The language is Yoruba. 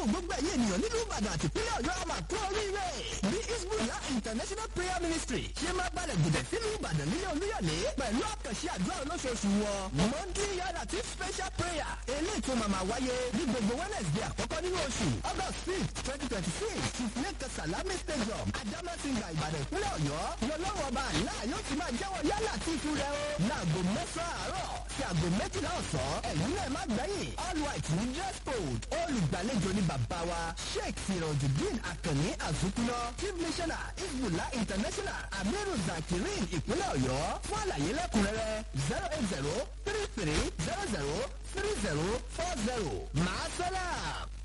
gbogbo ẹ̀yẹ ènìyàn nínú ìbàdàn àti ìpínlẹ̀ ọ̀yọ́ àmà kú oríire bí isbullah international prayer ministry ṣe máa balẹ̀ gùdẹ̀ sílùú ìbàdàn nílé olúyọ̀lé pẹ̀lú àkànṣe àdúrà olóṣooṣù wọn monthly yàrá tí special prayer eléyìí tó máa máa wáyé ní gbogbo wednesday àkọ́kọ́ nínú oṣù august fifth twenty twenty six chief lake salami stadium adamasinga ìbàdàn ìpínlẹ̀ ọ̀yọ́ lọ́lọ́wọ́ ọba àlá yóò ti máa jẹ́wọ́ yálà tí ìfú rẹ o láago mẹ́sàn-án àárọ̀ sí aago méjìlá ọ̀sán ẹ̀yìn náà má gbẹ̀yìn all white ní dress code olùgbàlejò ní bàbá wa sheikh sirojudeen akànní azukunna chief missioner isbullah international amiru zakirin ìpínlẹ̀ ọ̀yọ́ fún àlàyé lẹ́kùnrẹ́rẹ́ zero eight zero three three zero zero three zero four zero màá sọ́lá.